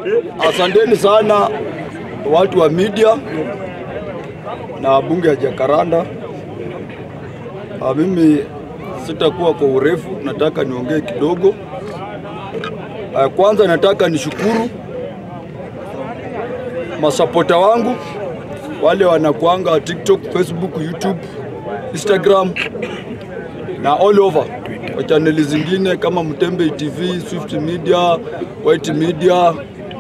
asanteni sana watu wa media na bunge ya Jakaranda. Ah, mimi sitakuwa kwa urefu, nataka niongee kidogo. Ah, Kwanza nataka nishukuru masapota wangu wale wanakuanga TikTok, Facebook, YouTube, Instagram na all over kwa chaneli zingine kama Mtembe TV, Swift Media, White Media.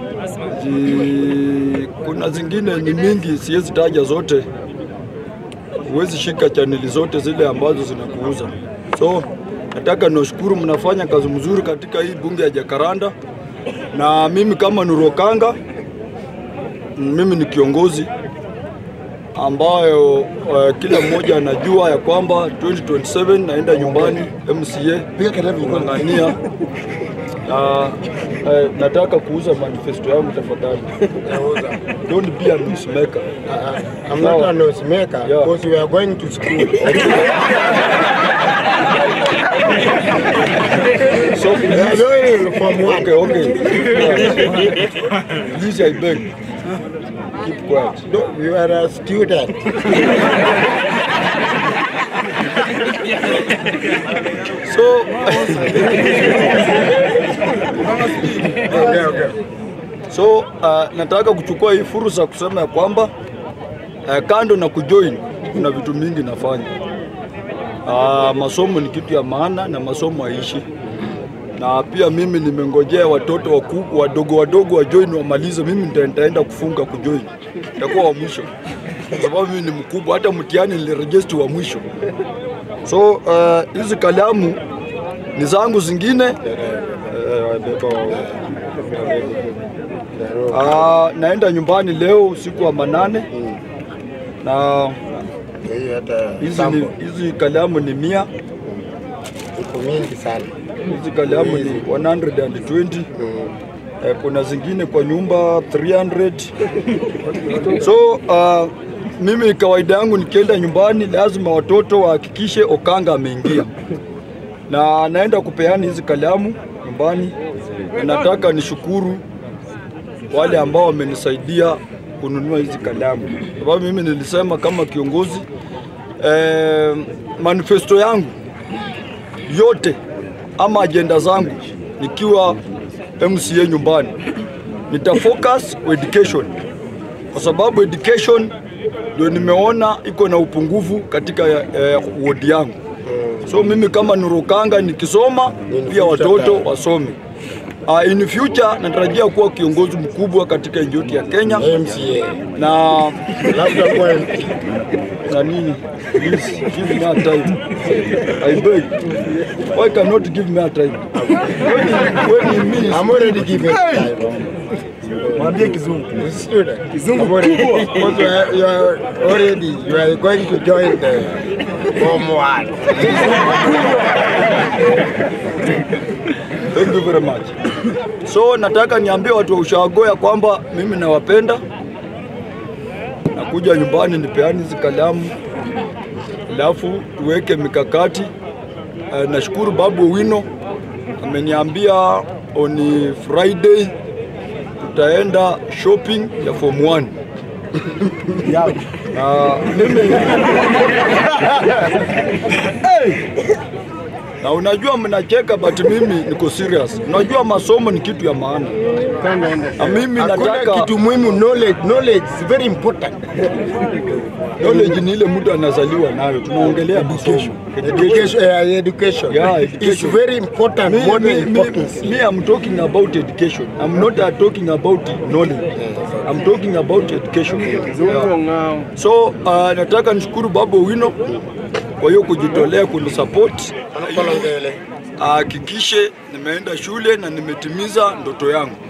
Zi, kuna zingine ni mingi, siwezi taja zote. Huwezi shika chaneli zote zile ambazo zinakuuza. So nataka niwashukuru, mnafanya kazi mzuri katika hii bunge ya Jakaranda, na mimi kama Nurokanga, mimi ni kiongozi ambayo uh, kila mmoja anajua ya kwamba 2027 naenda nyumbani MCA kung'ang'ania na eh, nataka kuuza manifesto yangu tafadhali. Don't be a noisemaker. I'm not a noisemaker Yeah. because we are going to school. So We are please, going from one. okay, okay. Please, I beg, keep quiet. No, you are a student. So Okay, okay. So uh, nataka kuchukua hii fursa kusema ya kwamba uh, kando na kujoin kuna vitu mingi nafanya. Uh, masomo ni kitu ya maana na masomo haishi, na pia mimi nimengojea watoto wakubwa wadogo wadogo wa join wamalize. Mimi nita- nitaenda kufunga kujoin, nitakuwa wa mwisho kwa sababu mimi ni mkubwa, hata mtihani niliregister wa mwisho. So uh, hizi kalamu ni zangu zingine Ah, naenda nyumbani leo usiku wa manane na Hii hata hizi, ni, sample hizi kalamu ni mia, iko mingi sana. hizi kalamu ni 120 eh, kuna zingine kwa nyumba 300 so uh, mimi kawaida yangu nikienda nyumbani lazima watoto wahakikishe Okanga ameingia na naenda kupeana hizi kalamu nyumbani, na nataka nishukuru wale ambao wamenisaidia kununua hizi kalamu, sababu mimi nilisema kama kiongozi eh, manifesto yangu yote ama ajenda zangu nikiwa MCA nyumbani nitafocus kwa education, kwa sababu education ndio nimeona iko na upungufu katika eh, wodi yangu. So mimi kama Nurukanga nikisoma pia watoto wasome. Uh, in future natarajia kuwa kiongozi mkubwa katika nchi yetu ya Kenya MCA. na Labda kwa MP. nani please give me a time I beg why cannot give me a time when, when he means I'm already giving time. Mwambie kizungu. Student. Kizungu I'm already, because you are, you are already, you are going to join the Form 1. Thank you very much. So nataka niambie watu wa ushago ya kwamba mimi nawapenda, nakuja nyumbani nipeane hizi kalamu, alafu tuweke mikakati. Uh, nashukuru Babu Owino ameniambia on Friday tutaenda shopping ya form 1 na mimi na unajua mnacheka but mimi niko serious. Unajua masomo ni kitu ya maana, na mimi Hakuna nataka kitu muhimu, knowledge. Knowledge is very important. knowledge ni ile mtu anazaliwa nayo. Tunaongelea masomo Education, uh, education. Yeah, It's education. very important, Me, more me, than me, importance. me, I'm talking about education. I'm not uh, talking about knowledge. I'm talking about education. Yeah. So uh, nataka nishukuru Babu Owino kwa hiyo kujitolea kunisupport. Ahakikishe nimeenda shule na nimetimiza ndoto yangu.